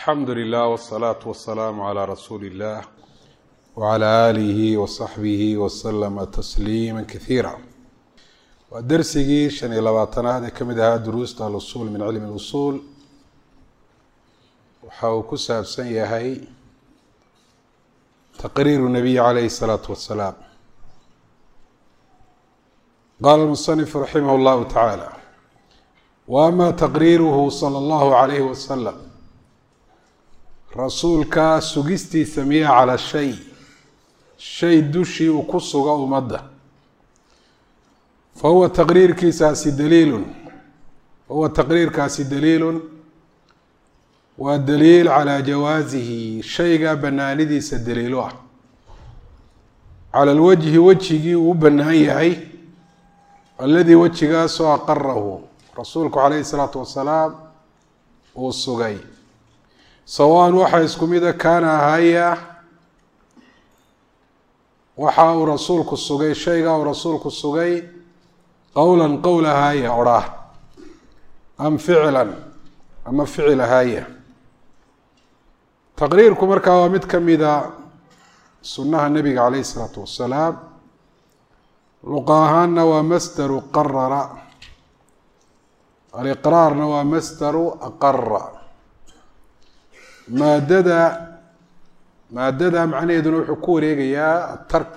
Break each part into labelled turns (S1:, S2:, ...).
S1: alxamdu lilah wsalaatu wasalaamu calaa rasuuli illah wacalaa aalihi wasaxbihi wasalama tasliima kasiira waa dersigii shan iyo labaatanaad ee ka mid ahaa duruusta alusuul min cilmi اlusuul waxa uu ku saabsan yahay taqriiru nabiyi calayhi الsalaatu wasalaam qaala musanifu raximah اllahu tacaala wa ama taqriiruhu sala allahu calayhi wasalam rasuulka sugistiisa miya calaa shay shay dushii uu ku suga ummadda fa huwa taqriirkiisaasi daliilun fa huwa taqriirkaasi daliilun waa daliil calaa jawaasihi shayga banaanidiisa daliilo ah cala alwajhi wejigii uu u bannaan yahay alladii wejigaasoo aqarahu rasuulku calayhi salaatu wasalaam uu sugay sawaan waxaa isku mida kaana ahaya waxa uu rasuulku sugay shaygaa uu rasuulku sugay qowlan qowl ahaya odhaah am ficlan ama ficil ahaya taqriirku markaa waa mid ka mida sunnaha nebiga calayhi isalaatu wasalaam luqa ahaanna waa masdaru qarara aliqraarna waa masdaru aqara maadada maadada macnaheeduna wuxuu ku wareegayaa atark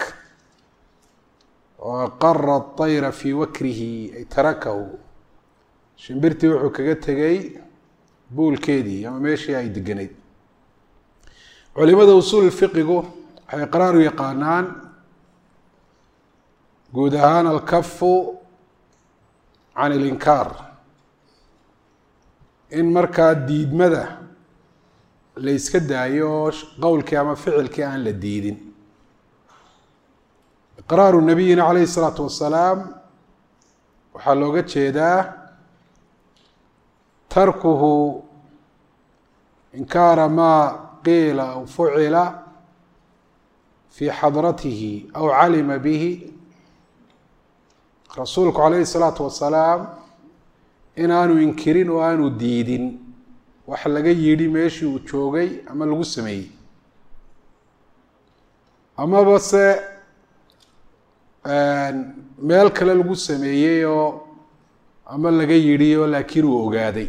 S1: oo aqara طayra fii wakrihi ay tarakahu shimbirtii wuxuu kaga tegay buulkeedii ama meeshii ay degenayd culimada usuul fiqigu waxay iqraaru yaqaanaan guud ahaan alkafu can ilinkaar in markaa diidmada la yska daayo qowlkii ama ficilkii aan la diidin iqraaru nabiyina calayhi isalaatu wasalaam waxaa looga jeedaa tarkuhu inkaara maa qiila aw fucila fii xadratihi aw calima bihi rasuulku calayhi isalaatu wasalaam inaanu inkirin oo aanu diidin wax laga yidhi meeshii uu joogay ama lagu sameeyey amaba se meel kale lagu sameeyey oo ama laga yidhi oo laakiin uu ogaaday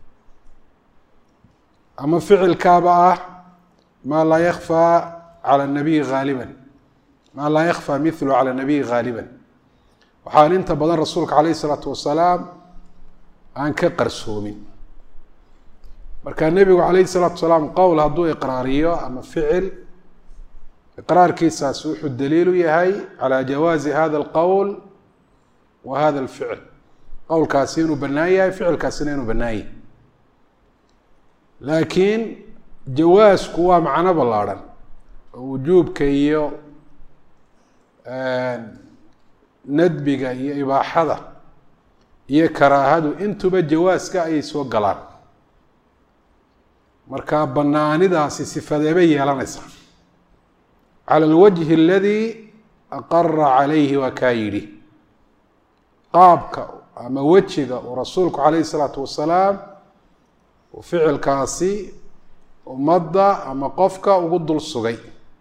S1: ama ficilkaaba ah maa laa yakfaa cala nabiyi haaliban maa laa yakfaa mithlu cala nabiyi haaliban waxaan inta badan rasuulka calayhi isalaatu wasalaam aan ka qarsoomin marka nebigu calayhi salaatu salaam qowl hadduu iqraariyo ama ficil iqraarkiisaas wuxuu daliilu yahay calaa jawaazi hada alqowl wa hada alficil qowlkaasi inuu bannaan yahay ficilkaasina inuu bannaan yahay laakiin jawaasku waa macno ballaarhan oo wujuubka iyo nadbiga iyo ibaaxada iyo karaahadu intuba jawaaska ayay soo galaan marka banaanidaasi sifadeebay yeelanaysaa cala alwajhi aladii aqara calayhi waa kaa yidhi qaabka ama wejiga uu rasuulku calayhi isalaatu wasalaam uu ficilkaasi ummadda ama qofka ugu dul sugay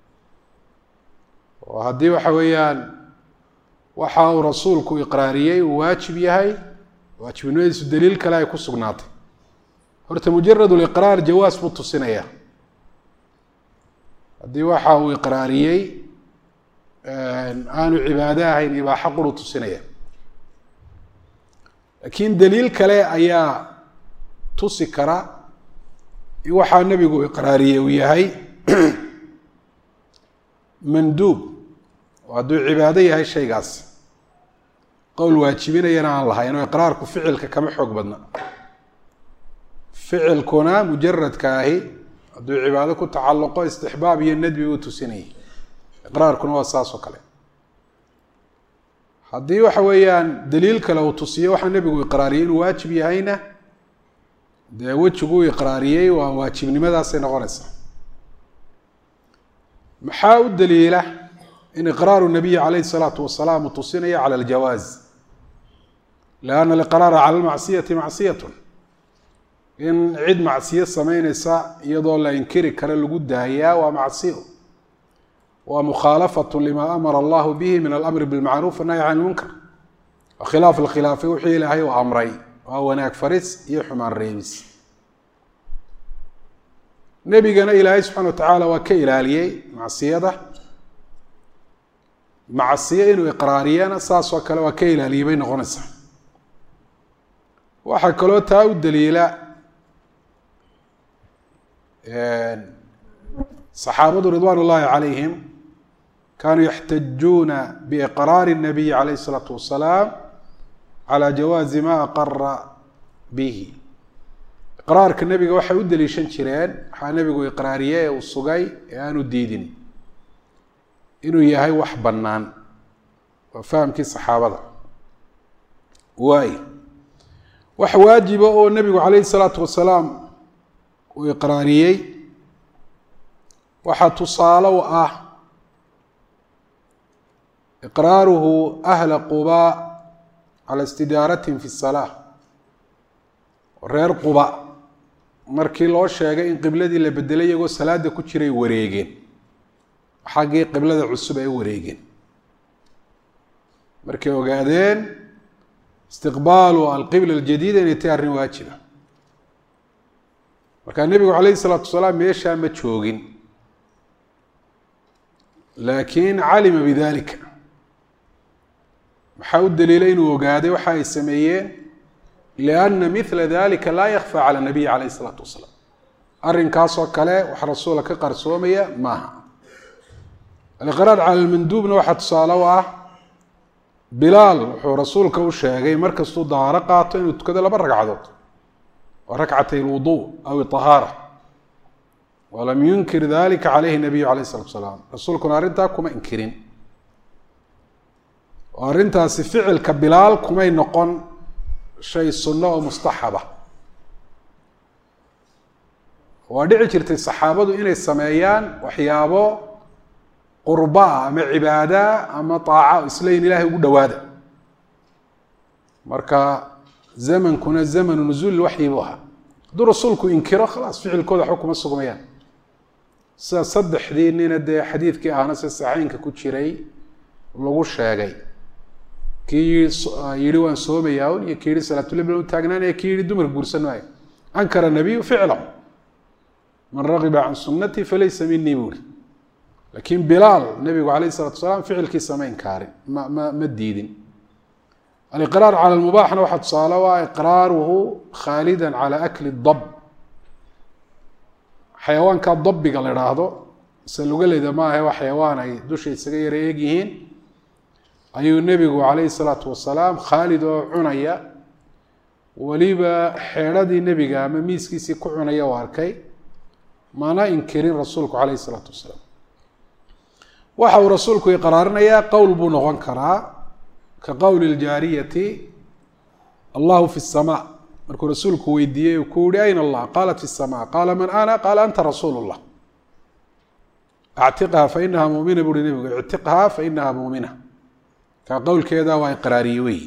S1: oo haddii waxa weeyaan waxa uu rasuulku iqraariyey uu waajib yahay waajibnimadiisu daliil kale ay ku sugnaatay horta mujarad liqraar jawaas buu tusinaya haddii waxa uu iqraariyey aanu cibaado ahayn ibaaxo quru tusinaya laakiin daliil kale ayaa tusi kara in waxaa nebigu iqraariyey uu yahay manduub oo hadduu cibaado yahay shaygaas qowl waajibinayana aan lahayn oo iqraarku ficilka kama xoog badna ficilkuna mujaradka ahi hadduu cibaado ku tacalluqo istixbaab iyo nadbi uu tusinayay iqraarkuna waa saas oo kale haddii waxa weeyaan daliil kale uu tusiyo waxaa nebigu iqraariyey inuu waajib yahayna dee wejiguu iqraariyey waa waajibnimadaasay noqonaysaa maxaa u daliila in iqraaru nabiyi calayhi salaatu wasalaam uu tusinayo cala aljawaaz lianna aliqraara cala almacsiyati macsiyatun in cid macsiyo sameyneysa iyadoo la inkiri karo lagu daayaa waa macsiyo waa mukhaalafatu lima amara allahu bihi min alamri bilmacruuf annahy can lmunkar waa khilaaf la khilaafay wixii ilaahay uu amray waa wanaag faris iyo xumaan reebis nebigana ilaahay subxana wa tacaala waa ka ilaaliyey macsiyada macsiyo inuu iqraariyana saas oo kale waa ka ilaaliyey bay noqonaysaa waxaa kaloo taa u daliila saxaabadu ridwaan ullaahi calayhim kaanuu yaxtajuuna biiqraari الnabiyi calayh الsalaatu wasalaam calى jawaazi ma aqara bihi iqraarka nebiga waxay u daliishan jireen waxaa nebigu iqraariye ee uu sugay ee aanu diidin inuu yahay wax bannaan waa fahamkii saxaabada waay wax waajiba oo nebigu calayhi salaatu wasalaam uu iqraariyey waxaa tusaale u ah iqraaruhu ahla quba cala istidaaratihim fi salaa reer quba markii loo sheegay in qibladii la bedelay iyagoo salaada ku jiray wareegeen xaggii qiblada cusub ay wareegeen markay ogaadeen istiqbaalu alqibla aljadiida inay tahay arrin waajiba markaa nebigu calayhi salaatu wasalaam meeshaa ma joogin laakiin calima bidalika maxaa u daliilay inuu ogaaday waxa ay sameeyeen lianna mila dalika laa yakfa cala nabiyi calayh isalaatu wasalaam arrinkaasoo kale wax rasuula ka qarsoomaya maaha aliqraar cala lmanduubna waxaa tusaale u ah bilaal wuxuu rasuulka u sheegay markastuu dahaaro qaato inuu tukado laba ragcadood waa rakcatay lwuduu aw iطahaara walam yunkir dalika calayhi nabiyu calayh isalatu wasalaam rasuulkuna arrintaa kuma inkirin oo arrintaasi ficilka bilaal kumay noqon shay sunno oo mustaxaba waa dhici jirtay saxaabadu inay sameeyaan waxyaabo qurbaa ama cibaada ama aaca isleyn ilaahay ugu dhowaada marka zamankuna zamanu nuzuuli waxyi buu ahaa hadduu rasuulku inkiro khalaas ficilkooda waxba kuma sugmayaan sida saddexdii nina dee xadiidkii ahna se saxeynka ku jiray lagu sheegay kii yihi waan soomayaa un iyo kii yihi salaatulibla u taagnaanaya kii yihi dumar guursan maayo ankara nabiyu ficlahu man ragiba can sunnatii falaysa minii buuri laakiin bilaal nebigu calayh isalatu wasalaam ficilkiisa ma inkaarin ma ma ma diidin aliqraar cala lmubaaxna waxaa tusaale u ah iqraaruhu khaalida cala akli dab xayawaanka dabiga la idhaahdo ise lugaleyda maahe waa xayawaan ay dusha isaga yara eeg yihiin ayuu nebigu calayhi salaatu wasalaam khaalid oo cunaya weliba xeedhadii nebiga ama miiskiisii ku cunaya u arkay mana inkirin rasuulku calayhi salaatu wasalaam waxa uu rasuulku iqraarinayaa qowl buu noqon karaa ka qowli ljaariyati allahu fi الsama markuu rasuulku weydiiyey uu ku yihi ayna allah qaalat fi الsama qaala man ana qaala anta rasuul اllah actiqha fainaha mumina buuhi nebigu ictiqha fainaha mumina kaa qowlkeeda waa iqraariye weyi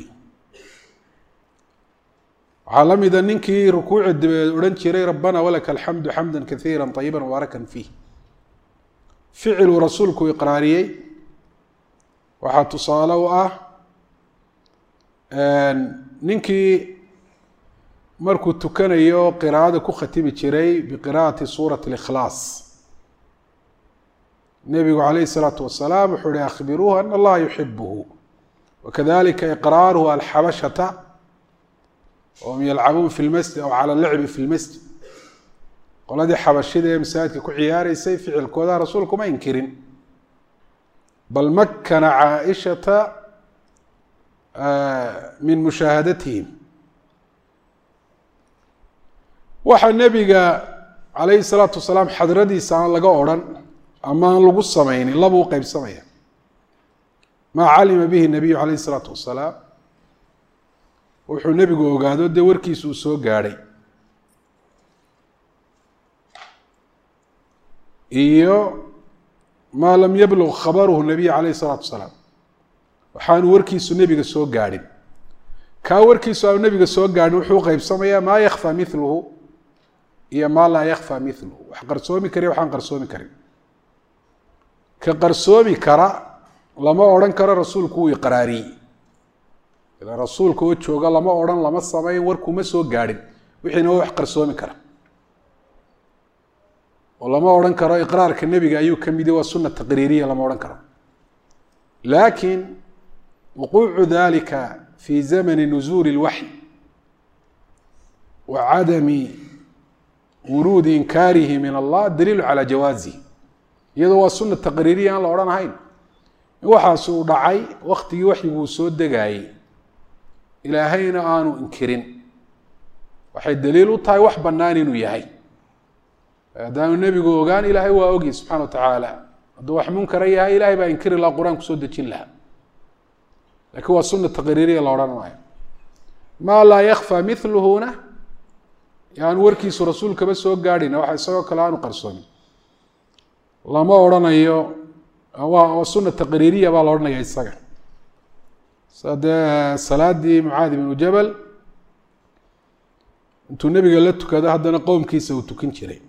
S1: waxaa la mida ninkii rukuuci dabeed odhan jiray rabbana walaka alxamdu xamda kaiira طayiba mubaarakan fiih ficiluu rasuulku iqraariyey waxaa tusaale u ah ninkii markuu tukanayo qiraa'ada ku khatibi jiray biqira'ati suurati اlikhlaas nebigu calayh الsalaatu wasalaam wuxuu uhi akhbiruuhu ana allaha yuxibuhu wakadalika iqraaruhu alxabashata wahum yalcabuun fi lmasjid aw cala lacbi fi lmasjid qoladii xabashida ee masaajidka ku ciyaareysay ficilkooda rasuulku ma inkirin bal makana caaishata min mushaahadatihim waxaa nebiga calayhi salaatu wasalaam xadradiisa aan laga odrhan ama aan lagu sameynin labuu qeybsamaya maa calima bihi nabiyu calayhi isalaatu wasalaam wuxuu nebigu ogaado dee warkiisu uu soo gaadhay iyo maa lam yablug khabaruhu nabiy calayh isalaatu wasalaam waxaanu warkiisu nebiga soo gaadhin kaa warkiisu aanu nebiga soo gaadhin wuxuu qeybsamayaa maa yakfa miluhu iyo maa laa yakfa milu wax qarsoomi kariyo waxaan qarsoomi karin ka qarsoomi kara lama odhan karo rasuulku wuu iqraariyey ila rasuulka oo jooga lama odhan lama samayn warkuma soo gaadhin wixiina waa wax qarsoomi kara oo lama odhan karo iqraarka nebiga ayuu ka midi waa suna taqriiriya lama odhan karo laakiin wuquucu dalika fi zamani nuzuuli اlwaxy wa cadami wuruudi inkaarihi min allah daliilu calaa jawaazihi iyadoo waa suna taqriiriya aan la odhan ahayn in waxaas uu dhacay waktigii waxyiguu soo degaayey ilaahayna aanu inkirin waxay daliil u tahay wax bannaan inuu yahay haddaanu nebigu ogaan ilaahay waa ogi subxana wa tacaala hadduu wax munkara yahay ilahay baa inkiri laha qur-aan kusoo dejin lahaa lakiin waa suna taqriiriya la odhan maayo maa laa yakfa miluhuna yaanu warkiisu rasuulkaba soo gaadhin waxa isagoo kale aanu qarsoomin lama odhanayo waa suna taqriiriya baa la odhanaya isaga sa dee salaadii mucaadi bnu jabal intuu nebiga la tukado haddana qowmkiisa uu tukin jiray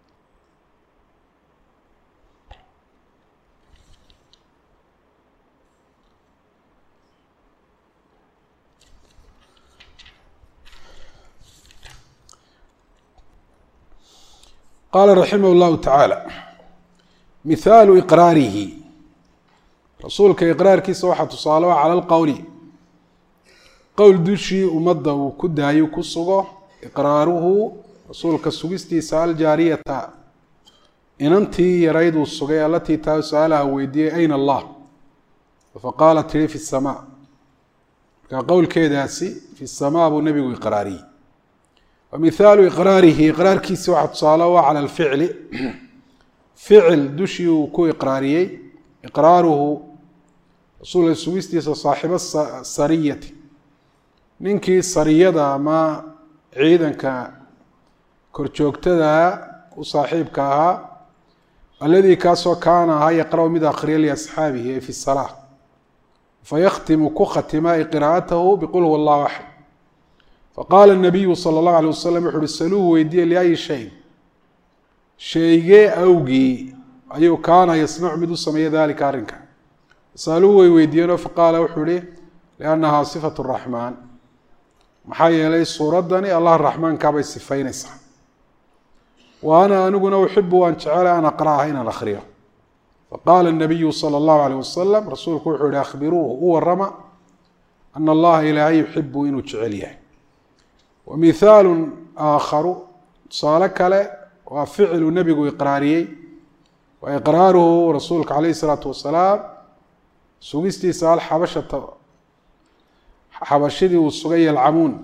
S1: qaala raximah اllahu tacaala mihaalu iqraarihi rasuulka iqraarkiisa waxaa tusaale o cala lqowli qowl dushii ummadda uu ku daayo ku sugo iqraaruhu rasuulka sugistiisa aljaariyata inantii yarayd uu sugay alatii taa su-aalaha weydiiyey ayna allah faqaalat tihi fi samaa markaa qowlkeedaasi fi samaa buu nebigu iqraariyey wa mihaalu iqraarihi iqraarkiisi waxaa tusaale o cala alficli ficil dushii uu ku iqraariyey iqraaruhu rasuulka sugistiisa saaxibo sariyati ninkii sariyada ama ciidanka korjoogtada u saaxiibka ahaa alladii kaasoo kaana ahaa yaqra' mid akhriya liasxaabihi ay fi salaa fayakhtimu ku khatima qiraa'atahu biqul huwa allahu axad faqaala nabiyu sala allahu alay wasalam wuxu uhi saluuhu weydiiye liayi shay shaygee awgii ayuu kaana yasnacu mid u sameeya dalika arrinka saaluhu way weydiiyeenoo faqaala wuxuu ihi liannahaa sifatu raxmaan maxaa yeelay suuraddani allah raxmaankaabay sifaynaysaa wa ana aniguna uxibu waan jecela an aqra'aha inaan akhriyo faqaala nabiyu sala allahu alayh wasalam rasuulku wuxuu yihi akhbiruuhu u warama ana allaha ilaahay yuxibu inuu jecel yahay wa mihaalu aakharu tusaale kale waa ficilu nebigu iqraariyey wa iqraaruhu rasuulka calayh isalaatu wasalaam sugistiisa alxabashata xabashidii uu sugay yalcamuun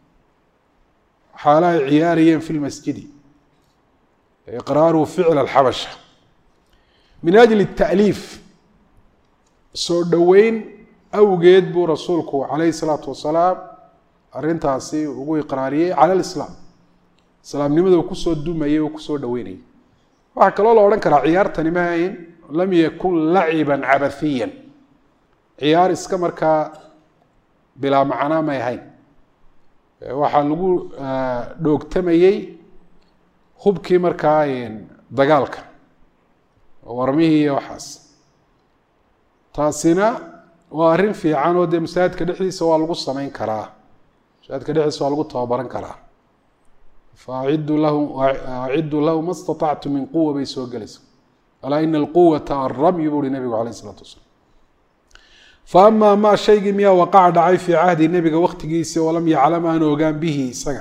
S1: xaala ay ciyaarayeen fi lmasjidi iqraaruhu ficl alxabasha min ajli taaliif soo dhoweyn awgeed buu rasuulku calayhi salaatu wasalaam arrintaasi ugu iqraariyey cala lislaam islaamnimada uu kusoo dumayey oo kusoo dhoweynayay waxaa kaloo la odhan karaa ciyaartani ma ahayn lam yakun laciban cabathiyan ciyaar iska markaa bilaa macnaa may ahayn waxaa lagu dhoogtamayey hubkii markaa dagaalka warmihii iyo waxaas taasina waa arrin fiican oo dee masaajidka dhexdiisa waa lagu samayn karaa masaajidka dhexdiisa waa lagu tababaran karaa faaciduu lahu aciduu lahu ma staطactu min quwa bay soo gelaysa alaa ina alquwata alramyu buu uhi nebigu alayh isalaatu wasalaam faama maa shaygii miyaa waqaca dhacay fii cahdi nebiga waktigiisi oo lam yaclam aan ogaan bihi isaga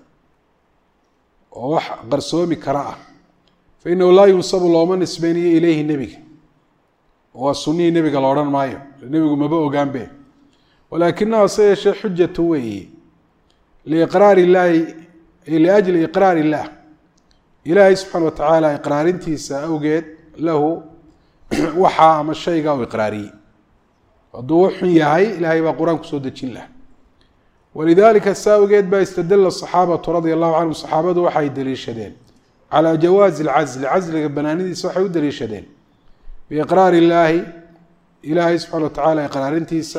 S1: oo wax qarsoomi kara ah fa inahu laa yunsabu looma nisbeynayo ileyhi nebiga waa sunihii nebiga la odhan maayo nebigu maba ogaanbe walaakinaha se yeeshee xujatu weeye liiqraar illaahi liajli iqraar illaah ilaahay subxaana watacaala iqraarintiisa awgeed lahu waxaa ama shayga u iqraariyey hadduu u xun yahay ilaahay baa qur-aan kusoo dejin laha walidaalika saa awgeed baa istadala saxaabatu radia allahu canhum saxaabadu waxay daliishadeen calaa jawaazi alcasli casliga banaanidiisa waxay u daliishadeen biiqraar illaahi ilaahay subxana watacaala iqraarintiisa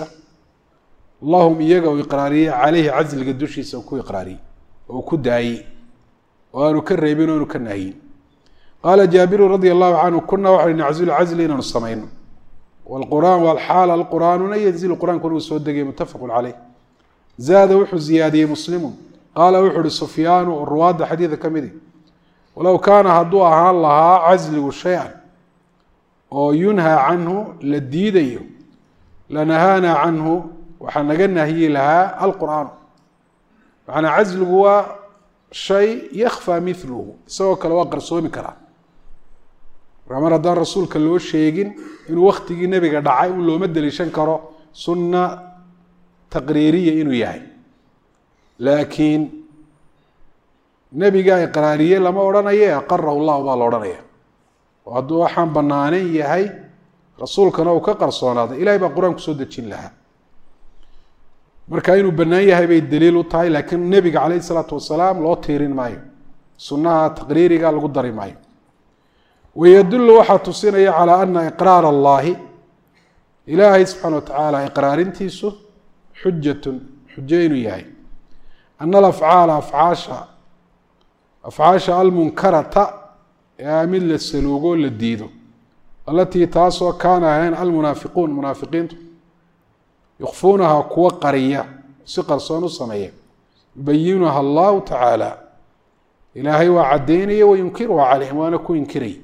S1: lahum iyaga uu iqraariyey caleyhi casliga dushiisa ku iqraariyey oo ku daayey oo aanu ka reebin o aanu ka nahyin qaala jaabiru radia allahu canhu kuna waxau naczilu casli inaanu samayno wlqur'aan walxaal alqur'aanuna yanzilu qur-aankuna uu soo degay muttafaqu caleyh zaada wuxuu ziyaadiyey muslimu qaala wuxuu uhi sufyaanu oo ruwaadda xadiida ka midi walow kaana hadduu ahaan lahaa casligu shay-an oo yunhaa canhu la diidayo lanahaanaa canhu waxaa naga nahyi lahaa alqur'aanu macanaa casligu waa shay yakhfaa miluhu isagoo kale waa qarsoomi karaa markaa mar haddaan rasuulka loo sheegin inuu waktigii nebiga dhacay un looma deliishan karo sunna taqriiriya inuu yahay laakiin nebigaa iqraariye lama odhanaye aqarahu llahu baa la odhanaya oo hadduu waxaan bannaanan yahay rasuulkana uu ka qarsoonaaday ilahay baa qur-aan kusoo dejin lahaa marka inuu bannaan yahay bay daliil u tahay laakiin nebiga caleyhi isalaatu wasalaam loo tiirin maayo sunnaha taqriiriga lagu dari maayo wayadullu waxaa tusinaya calaa ana iqraar allahi ilaahay subxaana wa tacaala iqraarintiisu xujatun xujo inuu yahay ana alafcaala afcaasha afcaasha almunkarata ee mid la saluugo la diido alatii taasoo kaana ahayn almunaafiquun munaafiqiintu yukfuunaha kuwa qariya si qarsoon u sameeya yubayinuha allahu tacaala ilaahay waa caddaynaya wayunkiruha calayhim waana ku inkiraya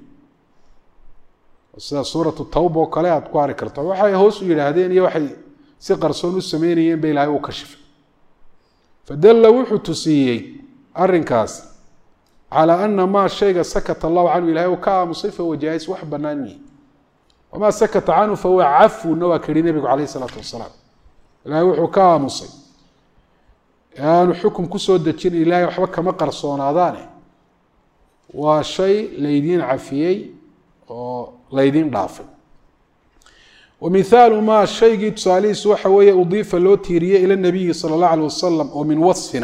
S1: sida suuratu tawba oo kale aad ku ari karto waxay hoos u yidhaahdeen iyo waxay si qarsoon u sameynayeen ba ilaahay uu kashifay fadalla wuxuu tusiiyey arrinkaas calaa ana maa shayga sakata allahu canhu ilahay uu ka aamusay fahuwa jaais wax bannaan yihi wamaa sakata canhu fahuwa cafwuna waa kahi nebigu caleyh isalaatu wasalaam ilahay wuxuu ka aamusay aanu xukum kusoo dejin ilaahay waxba kama qarsoonaadaane waa shay laydiin cafiyey oo laydin dhaafay wa mihaalu maa shaygii tusaalihiisu waxa weeye udiifa loo tiiriyey ila nabiyi sala allahu alay wasalam oo min wasfina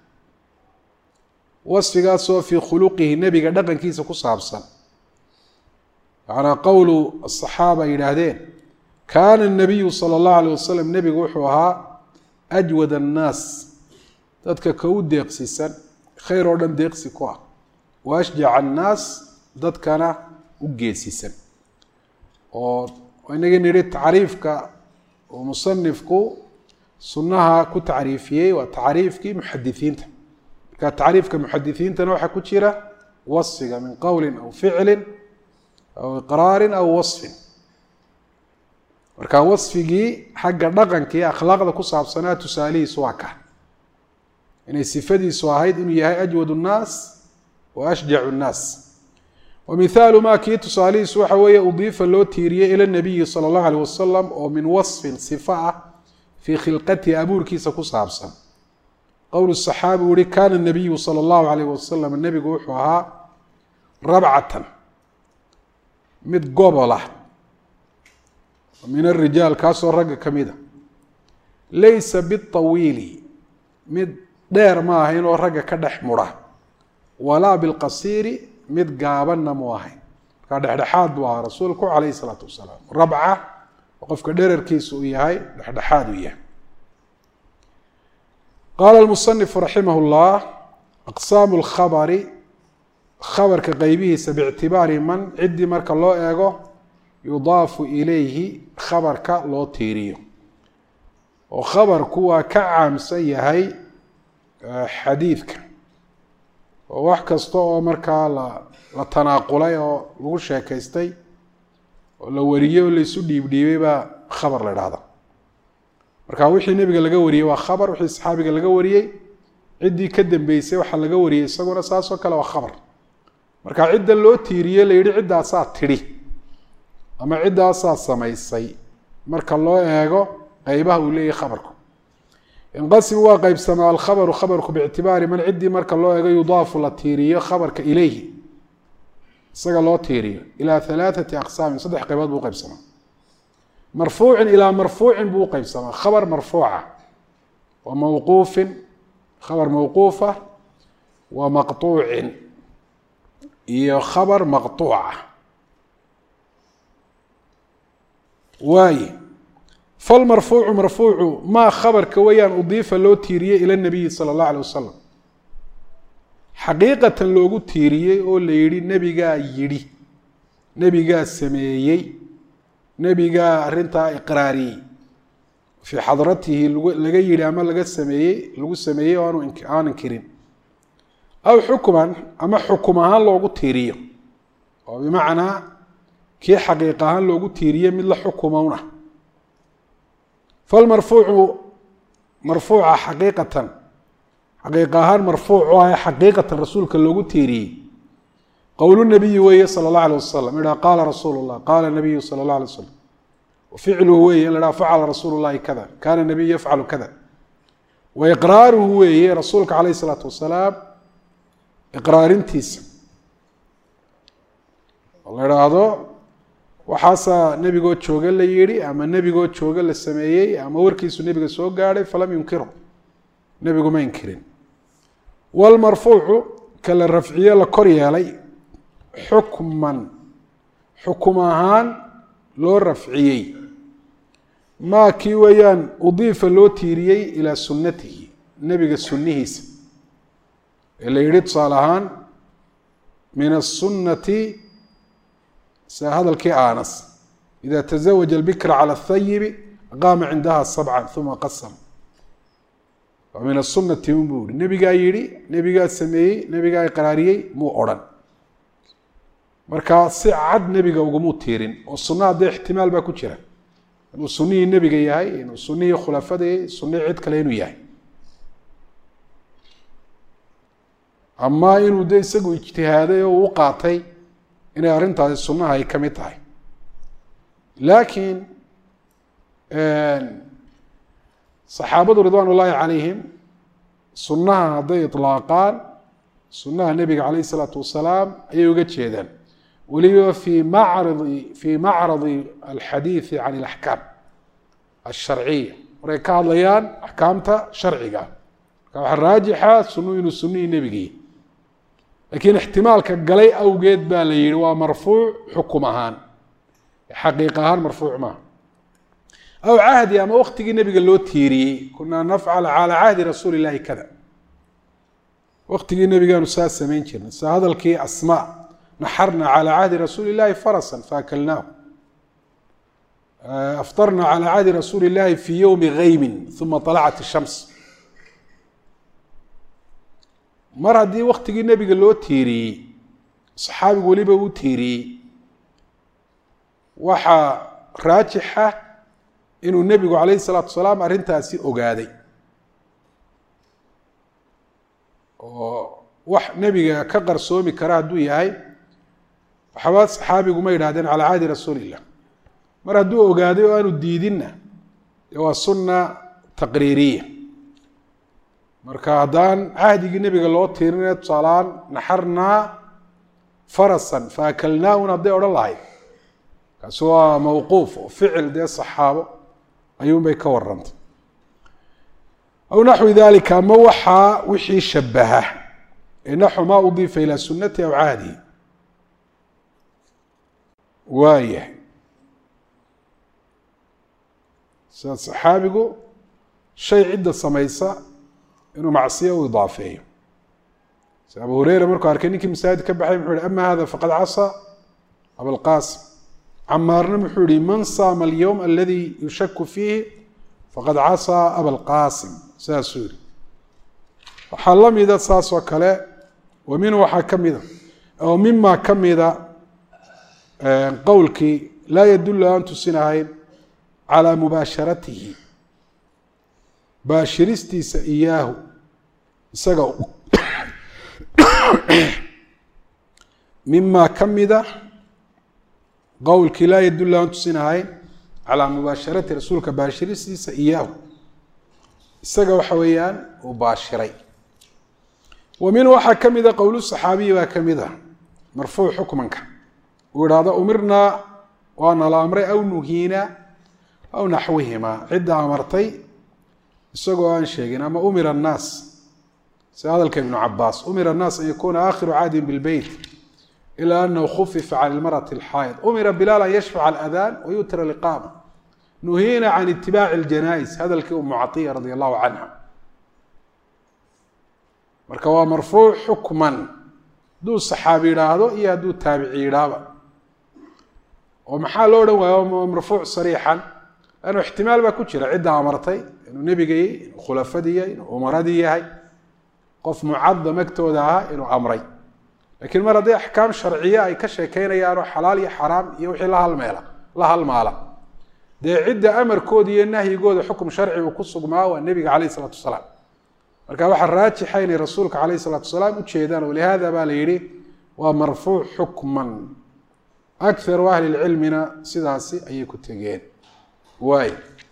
S1: wasfigaasoo fii khuluqihi nebiga dhaqankiisa ku saabsan macnaa qowlu asaxaaba ay yidhaahdeen kaana nabiyu sala allahu alayh wasalam nebigu wuxuu ahaa ajwad annaas dadka ka u deeqsisan khayr oo dhan deeqsi ku ah wa ashjaca annaas dadkana u geesisan oo inagii nidhi tacriifka uu musanifku sunnaha ku tacriifiyey waa tacriifkii muxadisiinta marka tacriifka muxadisiintana waxaa ku jira wasfiga min qowlin aw ficlin aw iqraarin aw wasfin marka wasfigii xagga dhaqanka iyo akhlaaqda ku saabsanaa tusaalihiisu waa ka inay sifadiisu ahayd inuu yahay ajwad nnaas wa ashjacu nnaas wa mihaalu maa kii tusaalihiisu waxa weeye udiifa loo tiiriyey ila nabiyi sala allahu aleyh wasalam oo min wasfin sifa ah fii khilqatihi abuurkiisa ku saabsan qowl saxaabi uu yihi kaana nabiyu sala allahu alayh wasalam nebigu wuxuu ahaa rabcatan mid gobolah min arijaal kaasoo ragga ka mid a laysa bitawiili mid dheer ma ahayn oo ragga ka dhex mudha walaa bilqasiiri mid gaabanna mu ahayn markaa dhexdhexaad buu ahaa rasuulku calayhi isalaatu wasalaam rabca oo qofka dherarkiisa uu yahay dhexdhexaad uu yahay qaala almusanifu raximah llah aqsaamu lkhabari khabarka qeybihiisa biictibaari man ciddii marka loo eego yudaafu ilayhi khabarka loo tiiriyo oo khabarku waa ka caamsan yahay xadiidka oo wax kasta oo markaa la la tanaaqulay oo lagu sheekaystay oo la wariyey oo laysu dhiibdhiibay baa khabar la idhahda marka wixii nebiga laga wariyey waa khabar wixii saxaabiga laga wariyey ciddii ka dambeysay waxaa laga wariyey isaguna saasoo kale waa khabar marka cidda loo tiiriyey la yidhi ciddaasaa tidhi ama ciddaasaa samaysay marka loo eego qeybaha uu leeyahay khabarku inqasim waa qeybsamaa alkhabaru khabarku biictibaari man ciddii marka loo eego yudaafu la tiiriyo khabarka ilayhi isaga loo tiiriyo ilaa halaathati aqsaamin saddex qaybood buu uqeybsamaa marfuucin ilaa marfuucin buu uqeybsamaa khabar marfuuca wa mawquufin khabar mawquufa wa maqtuucin iyo khabar maqtuuca waaye falmarfuucu marfuucu maa khabarka weyaan udiifa loo tiiriyey ila nabiyi sala allah alay wasalam xaqiiqatan loogu tiiriyey oo la yidhi nebigaa yidhi nebigaa sameeyey nebigaa arrintaa iqraariyey fii xadratihi laga yidhi ama laga sameeyey lagu sameeyey oo aan inkirin aw xukuman ama xukum ahaan loogu tiiriyo oo bimacnaa kii xaqiiq ahaan loogu tiiriye mid la xukumowna falmarfuucu marfuuca xaqiiqatan xaqiiq ahaan marfuuc u ah xaqiiqatan rasuulka loogu tiiriyey qowl nabiyi weeye sala اllah alيh wasalam idhaa qaala rasuulu اllah qaala nabiyu sala اllah alay wasalam ficluhu weeye in la dhaha facala rasuulu llahi kada kana nabiyu yafcalu kada wa iqraaruhu weeye rasuulka calayh isalaatu wasalaam iqraarintiisa oo la idhaahdo waxaasaa nebigoo jooga la yidhi ama nebigoo jooga la sameeyey ama warkiisu nebiga soo gaadhay falam yunkiru nebigu ma inkirin walmarfuucu ka la rafciye la kor yeelay xukman xukum ahaan loo rafciyey maa kii weeyaan udiifa loo tiiriyey ilaa sunnatihi nebiga sunnihiisa ee la yidhi tusaale ahaan min asunnati sa hadalkii anas ida tazawaja albikra cala athayibi aqaama cindaha sabcan uma qasam waa min asunati un buu yihi nebigaa yidhi nebigaa sameeyey nebigaa iqraariyey muu odhan markaa si cad nebiga ugumuu tiirin oo sunna haddee ixtimaal baa ku jira inuu sunnihii nebiga yahay inuu sunnihii khulafada yahay sunnihii cid kale inuu yahay ama inuu de isagu ijtihaaday oo uu qaatay inay arrintaasi sunnaha ay ka mid tahay laakiin saxaabadu ridwaan ullaahi calayhim sunnaha hadday itlaaqaan sunnaha nebiga calayh isalaatu wasalaam ayay uga jeedaan weliba fii macradi fii macradi alxadiidi can alaxkaam alsharciya markay ka hadlayaan axkaamta sharciga marka waxaa raajixa sunnu inuu sunnihii nebigii laakiin ixtimaalka galay awgeed baa la yihi waa marfuuc xukum ahaan xaqiiq ahaan marfuuc maaha aw cahdi ama waktigii nebiga loo tiiriyey kunaa nafcala calaa cahdi rasuuli llahi kada waktigii nebigaanu saa samayn jirnay sa hadalkii asmaa naxarna calaa cahdi rasuuli llahi farasan faakalnaahu aftarna calaa cahdi rasuuli llahi fii yowmi gaymin uma alacat ishams mar haddii waktigii nebiga loo tiiriyey saxaabigu weliba uu tiiriyey waxaa raajixa inuu nebigu calayhi salaatu wasalaam arrintaasi ogaaday oo wax nebiga ka qarsoomi kara hadduu yahay waxba saxaabigu ma yidhahdeen calaa cahdi rasuuli illah mar hadduu ogaaday oo aanu diidinna dee waa sunna taqriiriya marka haddaan cahdigii nebiga loo tiirinaya tusaalaan naxarnaa farasan faakalnaahun hadday odhan lahayd kaasi waa mawquuf oo ficil dee saxaabo ayuunbay ka warantay aw naxwi dalika ama waxaa wixii shabaha ee naxu maa udiifa ilaa sunati aw cahdihi waayahay sida saxaabigu shay cidda samaysa inuu macsiya u idaafeeyo si abu hureyra markuu arkay ninkii masaajid ka baxay muxuu yihi ama hada faqad casaa abalqasim camaarna muxuu yihi man saama alyowm aladi yushaku fiihi faqad casaa abalqasim saasuu yihi waxaa la mida saas oo kale wa minhu waxaa ka mida oo mima ka mida qowlkii laa yadulu aan tusinahayn calaa mubaasharatihi baashiristiisa iyaahu isaga mima ka mida qowlkii laa yadulu aan tusinahayn calaa mubaasharati rasuulka baashiristiisa iyaahu isaga waxa weeyaan uu baashiray wa minhu waxaa ka mida qowlu saxaabiyi baa ka mid a marfuuc xukmanka uu ihahdo umirnaa waana la amray aw nuhiina aw naxwihimaa cidda amartay isagoo aan sheegin ama umira annaas sida hadalka ibnu cabaas umira annaas an yakuuna aakhiru cahdin bilbeyt ilaa anahu khufifa can ilmarati alxaayid umira bilaal an yashfaca aladaan wayutira liqaama nuhiina can itibaaci aljanaa-is hadalkii umu caiya radi allahu canha marka waa marfuuc xukman hadduu saxaabi yidhaahdo iyo hadduu taabici yidhaahba oo maxaa loo odhan waayo marfuuc sariixan lannu ixtimaal baa ku jira cidda amartay inuu nebigay inuu khulafadii yahay inuu umaradii yahay qof mucadam agtooda ahaa inuu amray lakiin mar haddii axkaam sharciye ay ka sheekeynayaanoo xalaal iyo xaraam iyo wixii la halmeela la halmaala dee cidda amarkooda iyo nahyigooda xukum sharci uu ku sugmaa waa nebiga caleyh isalaatu wasalaam marka waxaa raajixa inay rasuulka caleyh isalaatu wasalaam ujeedaan walihaada baa la yidhi waa marfuuc xukman akaru ahli lcilmina sidaasi ayay ku tegeen waay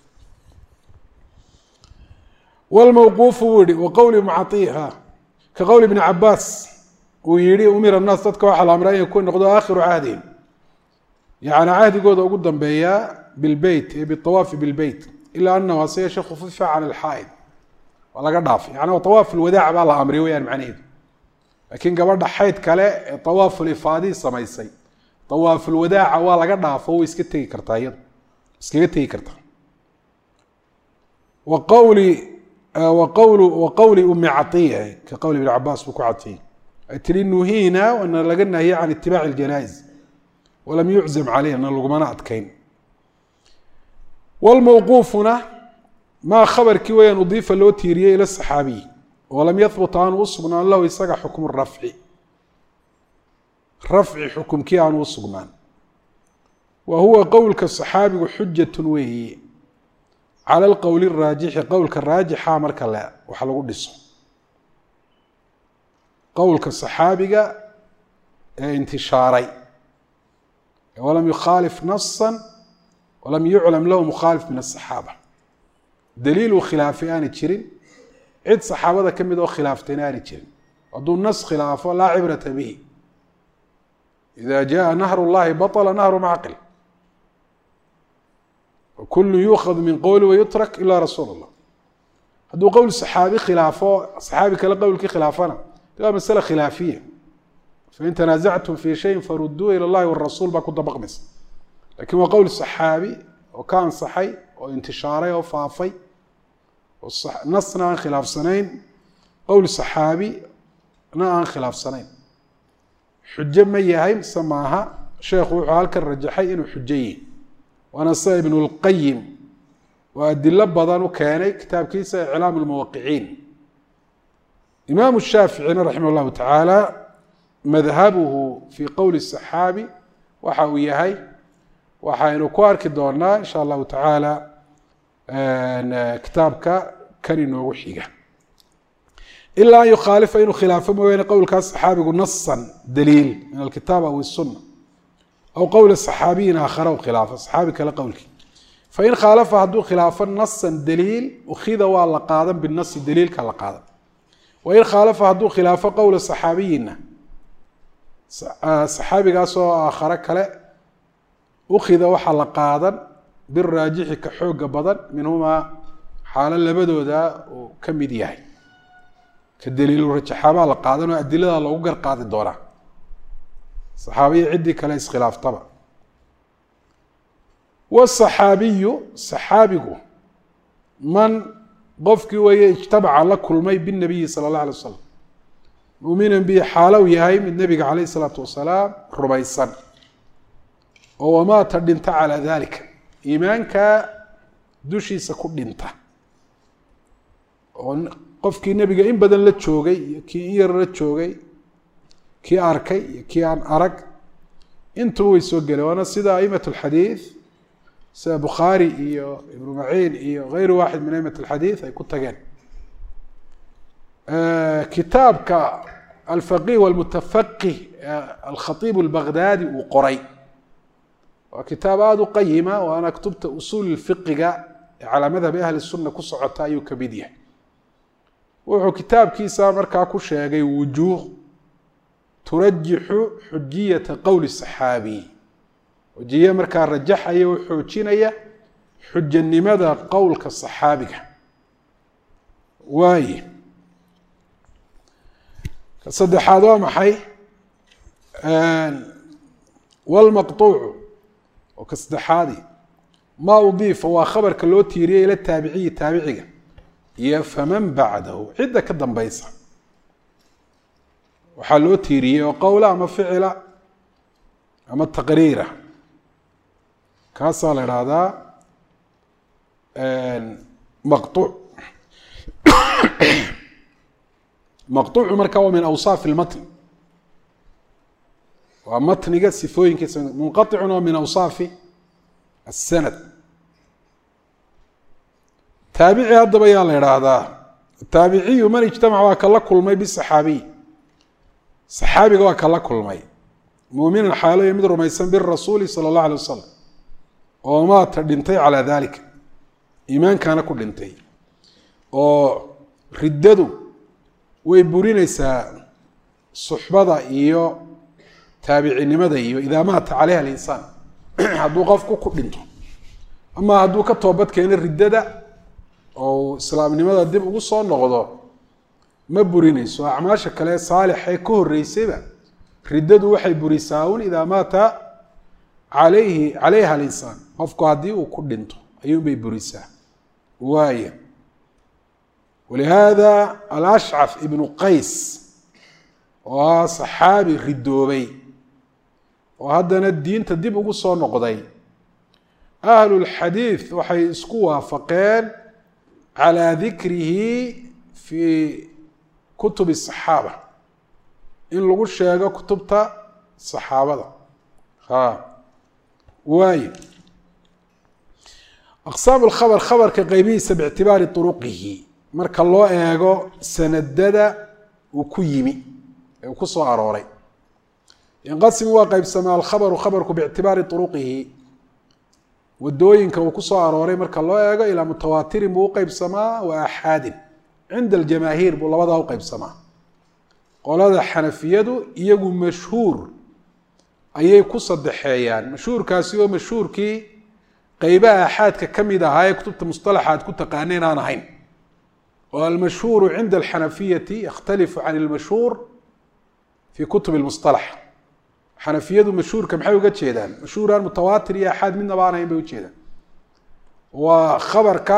S1: wlmawquufu buu yihi wa qowli mucaiha ka qowli bni cabaas uu yihi umira naas dadka waxaa la amray in ku noqdo aakhiru cahdihim yani cahdigooda ugu dambeeyaa bilbeyt ee biawaafi bilbeyt ilaa anahu hase yeeshe khufifa can alxaaid waa laga dhaafay yani awaaf lwadaac baa la amriy weyaan macnaheedu laakiin gabadha xayd kale ee awaafulifaadii samaysay awaafulwadaaca waa laga dhaafo way iska tegi kartaa iyado iskaga tegi kartaa wa qowli wa qowlu wa qowli umi caiya ka qowli ibn cabaas buu ku cadfiyey ay tihi nuhiina wana laga nahiyey can itibaaci ljanaa'iz walam yuczam caleyna lagumana adkayn wlmawquufuna maa khabarkii weyaan udiifa loo tiiriyey ila saxaabiy walam yahbut aanu u sugnaan lahu isaga xukmu rafci rafci xukumkii aanu u sugnaan wa huwa qowlka saxaabigu xujatun weeye cala alqowli raajixi qowlka raajixa marka le wax lagu dhiso qowlka saxaabiga ee intishaaray walam yukhaalif nasan walam yuclam lahu mukhaalif min asaxaaba daliil uu khilaafay aani jirin cid saxaabada ka mid oo khilaaftayna aani jirin hadduu nas khilaafo laa cibrata bihi ida jaءa nahr اllahi baطla nahru macqil kulu yuukhad min qowli wayutrak ila rasuul اllah hadduu qowl saxaabi khilaafo saxaabi kale qowlkii khilaafana waa masale khilaafiya fain tanaasactum fi shayin faruduu ilى اllahi wاrasuul baa ku dabaqmaysa lakin waa qowl saxaabi oo ka ansaxay oo intishaaray oo faafay oo nasna aan khilaafsanayn qowl saxaabi na aan khilaafsanayn xujo ma yahay mise maaha sheekhu wuxuu halkan rajaxay inuu xujo yihi waana sida ibn اlqayim oo adilo badan u keenay kitaabkiisa iclaam اlmuwaqiciin imaamu shaaficina raximah اllahu tacaala madhabuhu fi qowli الصaxaabi waxa uu yahay waxaynu ku arki doonaa insha allahu tacaala kitaabka kan inoogu xiga ilaa an yukhaalifa inuu khilaafo mooyaane qowlkaas saxaabigu nasan daliil min alkitaab aw الsuna aw qowla صaxaabiyin aakhara u khilaafo saxaabi kale qowlkii fain khaalafa hadduu khilaafo nasan daliil ukhida waa la qaadan binasi daliilka la qaadan wain khaalafa hadduu khilaafo qowla صaxaabiyina saxaabigaasoo aakhare kale ukhida waxaa la qaadan biraajixi ka xooga badan minhumaa xaalo labadooda uu ka mid yahay ka daliilu rajaxaabaa la qaadan oo adilada loogu gar qaadi doonaa saxaabiya ciddii kale iskhilaaftaba wasaxaabiyu saxaabigu man qofkii weeye ijtabaca la kulmay binabiyi sala allah alay wasalam muminan bihi xaalow yahay mid nebiga caleyh isalaatu wasalaam rumaysan oo wamaata dhinta calaa dalika iimaankaa dushiisa ku dhinta oo qofkii nebiga in badan la joogay iyo kii in yar la joogay kii arkay iyo kii aan arag intuba way soo geleen waana sida aimat alxadiid sida bukhaari iyo ibnu maciin iyo gayru waaxid min aimat alxadiid ay ku tageen kitaabka alfaqih walmutafaqih alkhatiib albaghdadi uu qoray waa kitaab aada u qayima waana kutubta usuul fiqiga ee calaa madhabi ahli sunna ku socota ayuu ka mid yahay wuxuu kitaabkiisa markaa ku sheegay wujuuh turajixu xujiyata qowli saxaabi wajiye markaa rajaxaya oo xoojinaya xujanimada qowlka saxaabiga waaye ka saddexaad waa maxay wlmaqطuucu oo ka saddexaadi maa udiifa waa khabarka loo tiiriyey ila taabiciyi taabiciga iyo faman bacdahu cidda ka dambaysa waxaa loo tiiriyey oo qowla ama ficila ama taqriira kaasaa la idhaahdaa maqطuuc maqطuucu marka waa min awsaaf اlmatn waa matniga sifooyinkiisa munqaطicuna waa min awsaafi الsanad taabici haddaba yaa la idhaahdaa taabiciyu man ijtamac waa kala kulmay bisaxaabiy saxaabiga waa kala kulmay muuminan xaaloyo mid rumaysan birasuuli sala اllah alay wasalam oo maata dhintay calaa dalika iimaankana ku dhintay oo riddadu way burinaysaa suxbada iyo taabicinimada iyo idaa maata caleyha alinsaan hadduu qofku ku dhinto ama hadduu ka toobad keeno riddada oo islaamnimada dib ugu soo noqdo ma burinayso acmaasha kale saalixee ka horreysayba riddadu waxay burisaa un idaa maata calayhi calayha alinsaan qofku haddii uu ku dhinto ayuunbay burisaa waaya walihaada alashcaf ibnu qays oo ah saxaabi ridoobay oo haddana diinta dib ugu soo noqday ahlulxadiid waxay isku waafaqeen calaa dikrihi fii kutubi asaxaaba in lagu sheego kutubta saxaabada ha waayo aqsaam lkhabr khabarka qeybihiisa biictibaari uruqihi marka loo eego sanadada uu ku yimi ee uu ku soo arooray yanqasimu waa qeybsamaa alkhabaru khabarku biictibaari uruqihi wadooyinka uu ku soo arooray marka loo eego ilaa mutawaatirin buu uqeybsamaa wa axaadin cinda aljamaahiir buu labadaa uqeybsamaa qolada xanafiyadu iyagu mashhuur ayay ku sadexeeyaan mashhuurkaasi oo mashhuurkii qeybaha axaadka ka mid ahaa ee kutubta musطalaxa aad ku taqaaneen aan ahayn oo almashhuuru cinda alxanafiyati yakhtalifu can اlmashhuur fi kutub اlmusطalax xanafiyadu mashhuurka maxay uga jeedaan mashhuuraan mutawaatir iyo axaad midnaba aan ahayn bay ujeedaan waa khabarka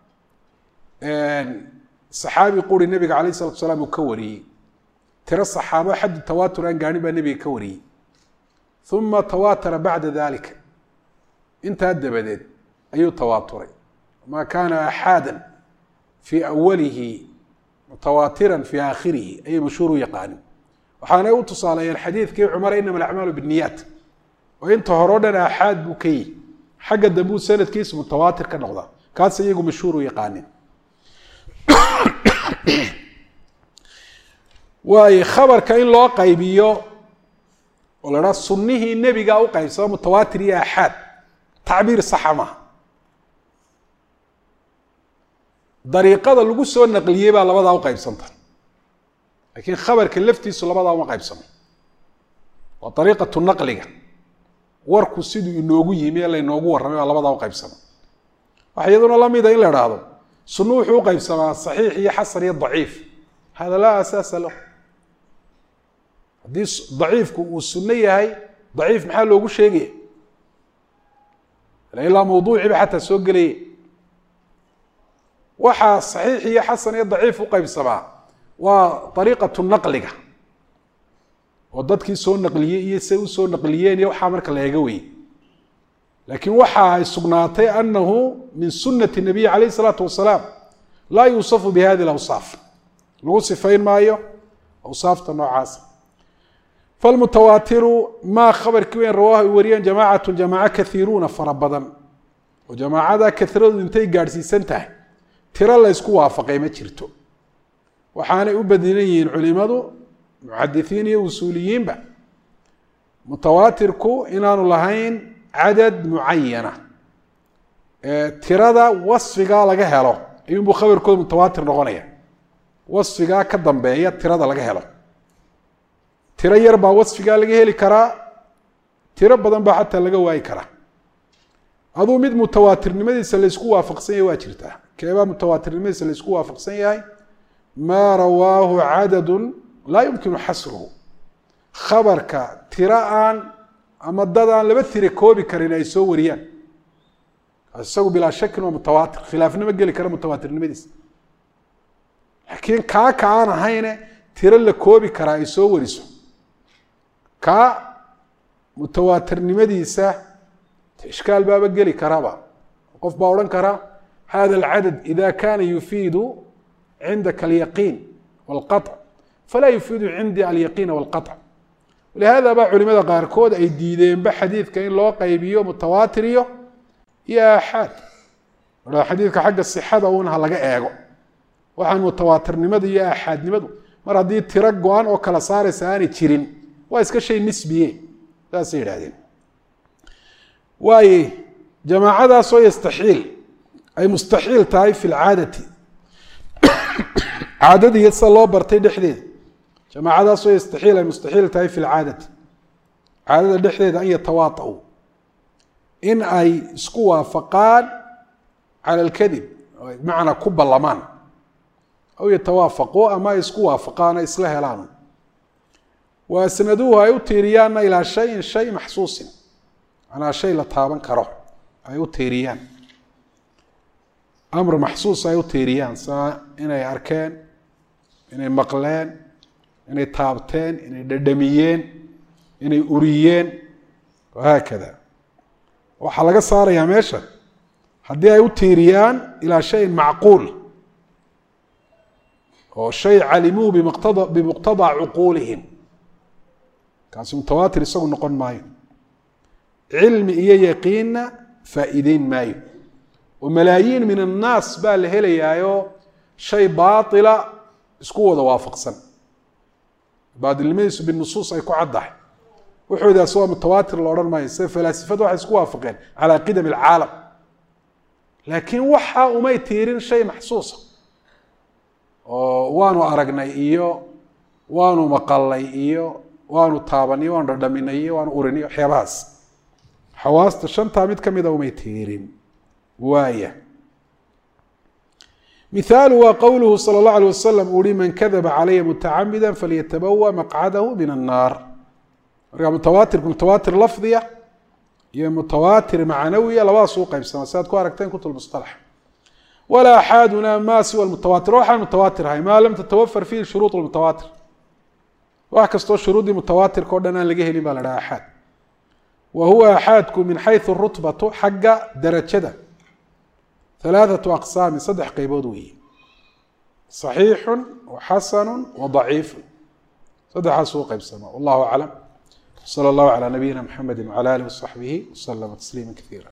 S1: saxaabi quri nebiga alayh الsalatu salaam uu ka wariyey tiro saxaabo xaddu tawaatur aan gaadhin baa nebiga ka wariyey uma tawaatara bacda dalika intaa dabadeed ayuu tawaaturay ma kaana axaada fii awalihi mutawaatiran fii aakhirihi ayay mashhuur u yaqaanin waxaanay u tusaaleeyeen xadiidkii cumar inama alacmaalu binniyaat oo inta hore o dhan axaad buu ka yihi xagga dambuu sanadkiisu mutawaatir ka noqdaa kaas iyagu mashhuur u yaqaanin waayo khabarka in loo qaybiyo oo la dhaa sunnihii nebiga u qaybsama mutawaatir iyo axaad tacbiir saxa maaha dariiqada lagu soo naqliyey baa labadaa u qaybsanta laakiin khabarka laftiisu labadaa uma qaybsamo waa dariiqatu naqliga warku siduu inoogu yimi ee laynoogu warramay baa labadaa u qaybsama waxa iyaduna la mida in la idhaahdo sunnu wuxuu u qaybsamaa saxiix iyo xasan iyo daciif hada laa asaasa lahu haddii daciifku uu sunno yahay daciif maxaa loogu sheegaya ilaa mawduuciiba xataa soo gelaya waxaa saxiix iyo xasan iyo daciif u qaybsamaa waa ariiqatu naqliga oo dadkii soo naqliyey iyo say u soo naqliyeen iyo waxaa marka la eega weye laakiin waxa ay sugnaatay anahu min sunati nabiyi calayh isalaatu wasalaam laa yuusafu bi hadi lawsaaf lagu sifayn maayo awsaafta noocaasa falmutawaatiru maa khabarkii weyn rawaahu ay wariyeen jamaacatu jamaaco kaiiruuna fara badan oo jamaacada kairadu intay gaadhsiisan tahay tiro la ysku waafaqay ma jirto waxaanay u badilan yihiin culimadu muxadisiin iyo usuuliyiinba mutawaatirku inaanu lahayn cadad mucayana tirada wasfigaa laga helo ayuunbuu khabarkooda mutawaatir noqonaya wasfigaa ka dambeeya tirada laga helo tiro yar baa wasfigaa laga heli karaa tiro badan baa xataa laga waayi karaa aduu mid mutawaatirnimadiisa laysku waafaqsan yahay waa jirtaa keebaa mutawaatirnimadiisa laysku waafaqsan yahay maa rawaahu cadadu laa yumkinu xasruhu khabarka tiro aan ama dad aan laba tire koobi karin ay soo wariyaan isagu bilaa shakin waa mutawaatir khilaafnimo geli kara mutawaatirnimadiisa laakiin kaaka aan ahayne tiro la koobi karaa ay soo wariso kaa mutawaatirnimadiisa ishkaal baaba geli karaba qof baa odhan kara hada alcadad ida kana yufiidu cindaka alyaqiin walqaطc falaa yufiidu cindii alyaqiina walqaطc lihada baa culimada qaarkood ay diideenba xadiidka in loo qaybiyo mutawaatir iyo iyo aaxaad xadiidka xagga sixada un ha laga eego waxaan mutawaatirnimadu iyo aaxaadnimadu mar haddii tiro go-an oo kala saaraysa aanay jirin waa iska shay nisbiye saasay yidhahdeen waaye jamaacadaasoo yastaxiil ay mustaxiil tahay fi lcaadati caadadii sida loo bartay dhexdeeda jamaacadaasoo yastaxiil ay mustaxiil tahay fi lcaadati caadada dhexdeeda an yatawaatau in ay isku waafaqaan cala alkadib bimacnaa ku ballamaan aw yatawaafaquu ama ay isku waafaqaan ay isla helaan wa asnaduuhu ay u tiiriyaanna ilaa shayin shay maxsuusin manaa shay la taaban karo ay u tiiriyaan amr maxsuus ay u tiiriyaan saa inay arkeen inay maqleen inay taabteen inay dhadhamiyeen inay uriyeen wahaakada waxaa laga saarayaa meesha haddii ay u tiiriyaan ilaa shayin macquul oo shay calimuu bimqtada bimuqtadaa cuquulihim kaasi mutawaatir isagu noqon maayo cilmi iyo yaqiinna faa'iideyn maayo oo malaayiin min annaas baa la helayaayo shay baatila isku wada waafaqsan baatilnimadiisu binusuus ay ku caddahay wuxoodaas waa mutawaatir la odhan maayo sida falaasifadu waxay isku waafaqeen calaa qidami alcaalam laakiin waxa umay tiirin shay maxsuusa oo waanu aragnay iyo waanu maqalnay iyo waanu taabanay waanu dhadhaminay iyo waanu urinay waxyaabahaas xawaasta shantaa mid ka mida umay tiirin waaya mihaalu waa qowluhu salى اllahu alيه wasalam uhi man kadaba calaya mutacamida falyatabawa maqcadahu min الnaar marka mutawaatirku mutawaatir lafdiya iyo mutawaatir macnawiya labadaas u qaybsama si aad ku aragteen kutub musطalax wala axaaduna ma siwa mutawaatir waxaan mutawaatir ahay maa lam tatawafar fihi shuruud mutawaatir wax kastoo shuruuddii mutawaatirka o dhan aan laga helin baa la dhaha axaad wa huwa axaadku min xayثu rutbatu xagga darajada ثalaaثaة aqsaami saddex qeybood weeye صaxiixu waxasanu wضaciifu saddexaas u qeybsama wallahu aclam slى اllahu عalى nabiyina mxamedi wعalى alih وصaxbihi وslma تsliima kaثiira